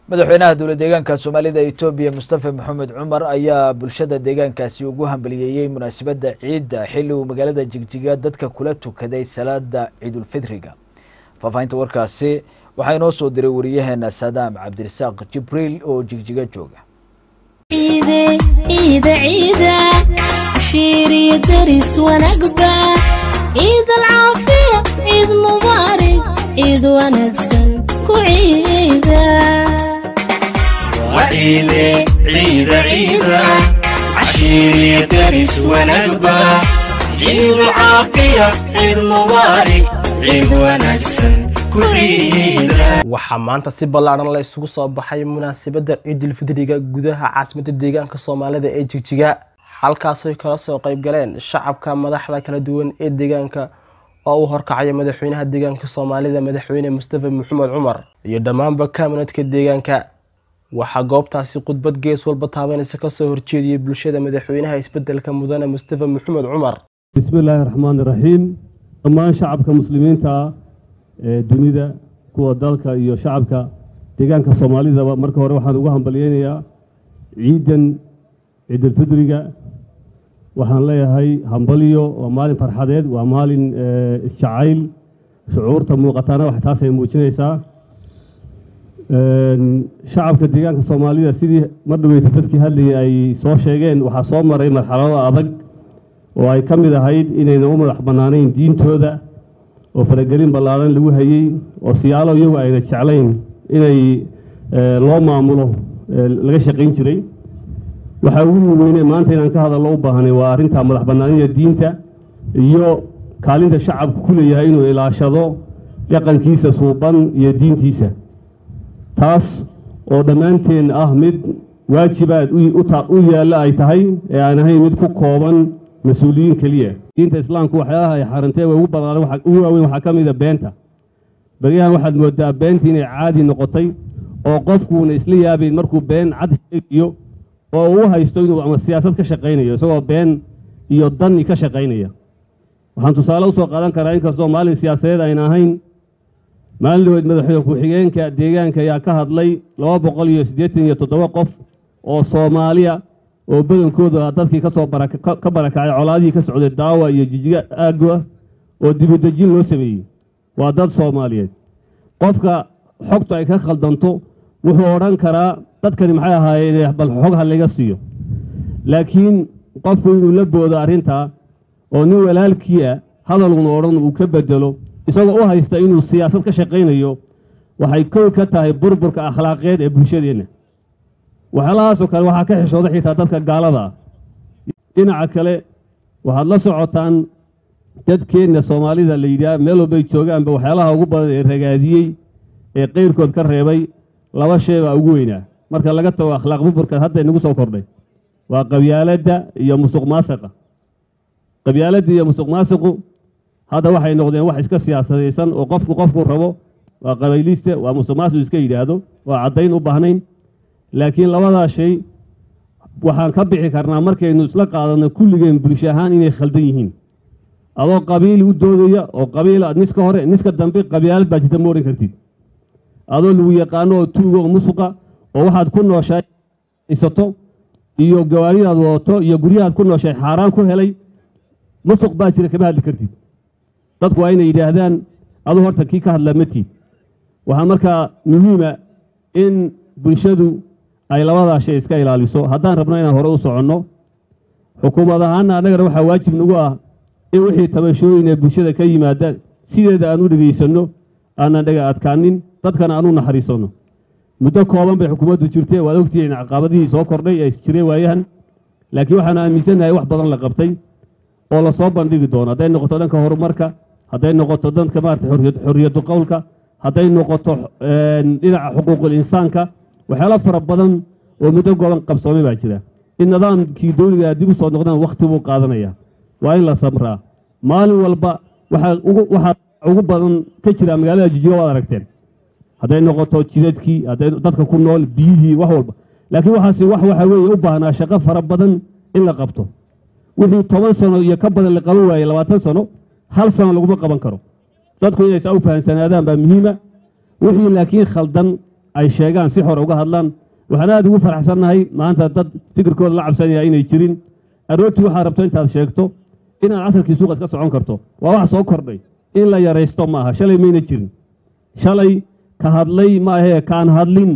madaxweynaha dowla deegaanka soomaalida etoobiya mustafa maxamed cumar ayaa bulshada deegaankaasi ugu hambaliyeeyey munaasabadda ciidda xilli uu magaalada jigjiga dadka kula tukaday salaada ciidulfidriga faahfaahinta warkaasi waxaa inoo soo diray wariyaheena saadaam cabdirasaaq jibriil oo jigjiga jooga ciide ciida ciida cashiiriyo daris wanaagba ciid alcaafiya ciid mubaarig ciid wanaagsan ku ciida وعيدي عيد عيدة عشيري درس ونقبة عيد العافية عيد مبارك عيد ونكسن كل عيدة waxaa maanta si ballaaran la isugu soo baxay munaasabadda ciidulfidriga gudaha caasimadda deegaanka soomaalida ee jigjiga halkaasay kala soo qayb galeen shacabka madaxda kala duwan ee deegaanka oo uu horkacaya madaxweynaha deegaanka soomaalida madaxweyne mustafa maxamed cumar iyo dhammaanba kaaminadka deegaanka waxaa goobtaasi khudbad gees walba taabanaysa kasoo horjeediyey bulshada madaxweynaha isbedelka mudane mustafa maxamed cumar bismi illaahi raxmaan iraxiim dhammaan shacabka muslimiinta ah ee dunida kuwa dalka iyo shacabka deegaanka soomaalidaba marka hore waxaan ugu hambalyeynayaa ciidan ciidulfidriga waxaan leeyahay hambalyo waa maalin farxadeed waa maalin eh, isjacayl shucuurta muuqataana wax taasay muujinaysaa Een, shacabka deegaanka soomaalida sidii mar dhaweyta dadkii hadlayay ay soo sheegeen waxaa soo maray marxalado adag oo ay ka mid ahayd inayna u madax bannaanayn diintooda oo faragelin ballaaran lagu hayey oo siyaalo iyagu ayna jeclayn inay eh, loo maamulo eh, laga shaqayn jiray waxaa ugu weyne maanta inaan ka hadallo u baahnay waa arrinta madax bannaanida diinta iyo kaalinta shacabku ku leeyahay inuu ilaashado dhaqankiisa suuban iyo diintiisa taas oo dhammaanteen ah mid waajibaad u- u ta- u yaalla ay tahay ee aan ahayn mid ku kooban mas-uuliyiin keliya diinta islaamku waxyaalaha ay xarantee ugu badnaan waxa- ugu waaweyn waxaa ka mid a beenta baryahan waxaad moodaa beentii inay caadi noqotay oo qofkuuna isla yaabayn markuu been cad sheegayo oo uu haysto inuu ama siyaasad ka shaqaynayo isagoo been iyo dani ka shaqaynaya waxaan tusaale usoo qaadan karaa inkastoo maalin siyaasadeed ayna ahayn maalin dhaweed madaxweyne ku-xigeenka deegaanka ayaa ka hadlay laba boqol iyo siddeetan iyo toddoba qof oo soomaaliya oo badankooda dadkii kasoo baraka- ka ka barakacay colaadihii ka socday daawa iyo jijiga aagwa oo dibudejin loo sameeyey waa dad soomaaliyeed qofka xogtu ay ka khaldanto wuxuu odhan karaa dadkani maxay ahaayeen bal xog ha laga siiyo laakiin qofku inuu la boodo arrintaa oo nin walaalkii ah hadaluna odhan uu ka bedelo isagoo u haysta inuu siyaasad ka shaqaynayo waxay kow ka tahay burburka akhlaaqeed ee bulshadeenna waxyaalahaasoo kale waxaa ka xishooda xitaa dadka gaalada ah dhinaca kale waxaad la socotaan dadkeenna soomaalida la yidhaah meel walbay joogaanba waxyaalaha ugu badan ee ragaadiyey ee qeyrkood ka reebay laba shay baa ugu weynaa marka laga tago akhlaaq burburka hadda inagu soo kordhay waa qabyaaladda iyo musuq maasiqa qabyaaladda iyo musuq maasiqu hadda waxay noqdeen wax iska siyaasadaysan oo qofku qofku rabo waa qabayliiste waa musuq maasiq iska yidhaahdo waa caddayn u baahnayn laakiin labadaa shay waxaan ka bixi karnaa markaynu isla qaadanno kulligeen bulsho ahaan inay khaldan yihiin adoo qabiil u doodaya oo qabiil niska hore niska dambe qabyaalad baa jirta ma odhan kartid adoo lagu yaqaano oo tuuga oo musuqa oo waxaad ku nooshahay haysato iyo gawaaridaad wadato iyo guryahaad ku nooshahay xaaraan ku helay musuq baa jira kama hadli kartid dadku waa inay yidhaahdaan aduu horta kii ka hadlaa matiid waxaa markaa muhiima in bulshadu ay labadaa shay iska ilaaliso haddaan rabno inaan hore u soconno xukuumad ahaana annagana waxaa waajib nagu ah in wixii tabashooyin ee bulshada ka yimaada sideeda aan u dhegaysanno aanan dhaga adkaanin dadkana aan u naxariisanno muddo kooban bay xukuumaddu jirtee waad ogtihiin caqabadihii soo kordhay ee jireen waayahan laakiin waxaan aaminsanahay wax badan la qabtay oo lasoo bandhigi doono hadday noqoto dhanka horumarka hadday noqoto danka maarata xorriyadu qowlka hadday noqoto een, dhinaca xuquuqul insaanka waxyaalo fara badan oo muddo gooban qabsoomay baa jira in nidaamkii dowliga dib u soo noqdaan wakhti buu qaadanaya waa in la samraa maalin walba waxaa ugu waxaa ugu badan ka jira magaalada jijiga waad aragteen hadday noqoto jidadkii hadday dadka ku nool biyihii wax walba laakiin waxaasi wax waxa weeye u baahnaa shaqo fara badan in la qabto wixii toban sano iyo ka badan la qaban waayey labaatan sano hal sano laguma qaban karo dadku inay saa u fahamsanaadaan baa muhiima wixii laakiin khaldan ay sheegaan si xor uga hadlaan waxaan aad ugu faraxsannahay maanta dad fikirkooda la cabsanaya inay jirin aroortii waxaad rabto intaad sheegto inaad casarkii suuqa iska socon karto waa wax soo kordhay in la yaraysto ma aha shalay mayna jirin shalay ka hadlay ma ahee kaan hadlin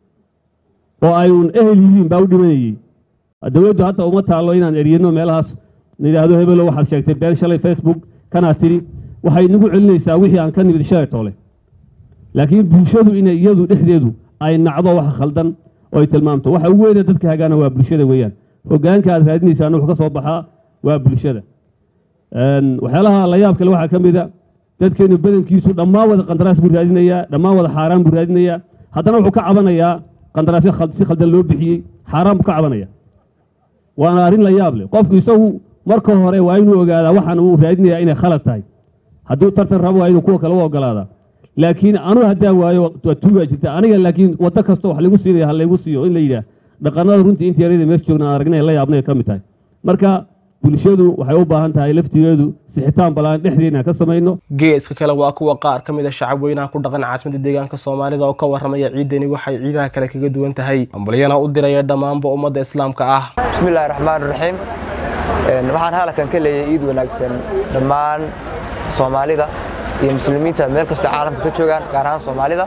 oo ay uun ehel yihiin baa u dhimanayey dowladdu hadda uma taallo inaan eryano meelahaas nidhaahdo hebelo waxaad sheegtay been shalay facebook kanaad tidhi waxay nagu celinaysaa wixii aan ka nimid shalay toole laakiin bulshadu inay iyadu dhexdeedu ay nacdo wax khaldan oo ay tilmaamto waxa ugu weyne dadka hagaana waa bulshada weeyaan hoggaanka aad raadinaysaan wuxuu ka soo baxaa waa bulshada waxyaalaha la yaab kale waxaa ka mid a dadkeenu badankiisu dhammaan wada qandaraas buu raadinayaa dhammaan wada xaaraan buu raadinayaa haddana wuxuu ka cabanayaa qandaraasyo si khaldan loo bixiyey xaaraan buu ka cabanaya waana arrin la yaab leh qofku isagu marka hore waa inuu ogaadaa waxaan uu raadinayaa inay khalad tahay hadduu tartan rabo waa inuu kuwa kale u ogolaadaa laakiin anu haddaan waayo waa tuugaa jirta aniga laakiin waddo kasta wax lagu siinaya ha laygu siiyo in la yidhaah dhaqanada runtii intii yarada meesha joogna aan aragnay la yaabnay ka mid tahay marka bulshadu waxay u baahan tahay laftigeedu sixitaan balaan dhexdeena ka samayno geeska kale waa kuwa qaar ka mid a shacab weynaha ku dhaqan caasimada deegaanka soomaalida oo ka warramaya ciidani waxay ciidaha kale kaga duwan tahay ambalyana u diraya dhammaanba ummadda islaamka ah bismillahi raxmaan raxiim waxaan halkan ka leeyahay ciid wanaagsan dhammaan soomaalida iyo muslimiinta meel kasta caalamka ka joogaan gaar ahaan soomaalida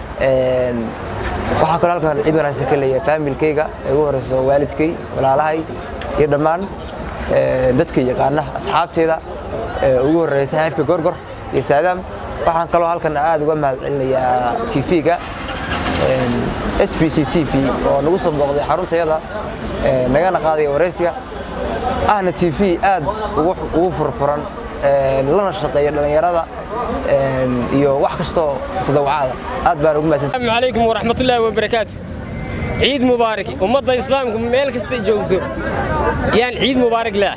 waxaan kaloo halkan ciid wanaagsan ka leeyahay faamilkayga ee ugu horeyso waalidkay walaalahay iyo dhammaan dadka yaqaana asxaabteeda ugu horreeya saaxiibka gorgor iyo saadaam waxaan kaloo halkan aad uga mahad celinayaa tv-ga s b c t v oo nagu soo booqday xaruntayada nagana qaadaya waraysiga ahna t v aad ugu furfuran lana shaqeeya dhallinyarada iyo wax kastoo tadawacada aad baan ugu mahadsan السلام عليكم ورحمة الله وبركاته عيد مبارك ومضى إسلام ميل كست جوزو يعني عيد مبارك له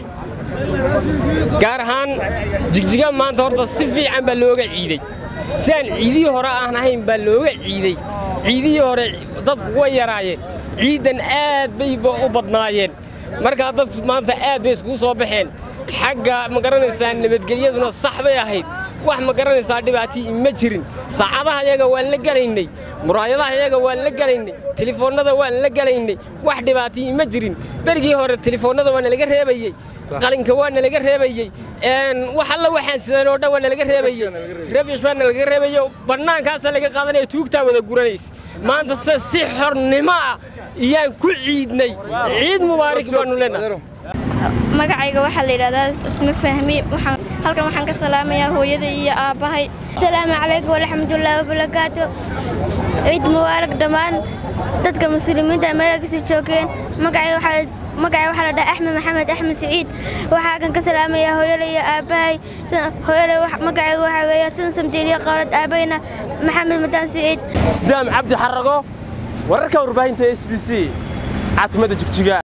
gaar jigjiga maanta horta si fiican baa looga ciiday siaan ciidihii hore aan ahayn baa looga ciiday ciidihii hore dadku way yaraayeen ciidan aad bayba u badnaayeen markaa dadku maanta aad bay iskugu soo baxeen xagga ma garanaysaa nabadgelyaduna sax bay ahayd wax ma garanaysaa dhibaatii ma jirin saacadaha iyaga waan la gelaynay muraayadaha iyaga waan la gelaynay telefoonnada waan la gelaynay wax dhibaatii ma jirin berigii hore telefoonnada waa nalaga reebayey qalinka waa nalaga reebayey wax alla waxaan sidan oo dhan waa nalaga reebayey rabish baa nalaga reebayo bannaankaasaa laga qaadanaya tuugtaa wada guranaysa maanta se si xornimo ah iyaan ku ciidnay ciid mubaarak baanu leenahay magacayga waxaa la yidhahdaa isma fahmi halkan waxaan ka salaamayaa hooyada iyo aabbahay asalaamu calaykum waraxmatullaahi wabarakaatu ciid mubaarak dhammaan dadka muslimiinta meel kasta joogeen magacay waxaa la dhaha axmed maxamed axmed siciid waxaa kan ka salaamayaa hooyada iyo aabbahay hooyada magacayga waxaa weeyaan samsam diiliya qowlad aabbayna maxamed madaan siciid sidaam cabdi xarago wararka warbaahinta s b c caasimadda jigjiga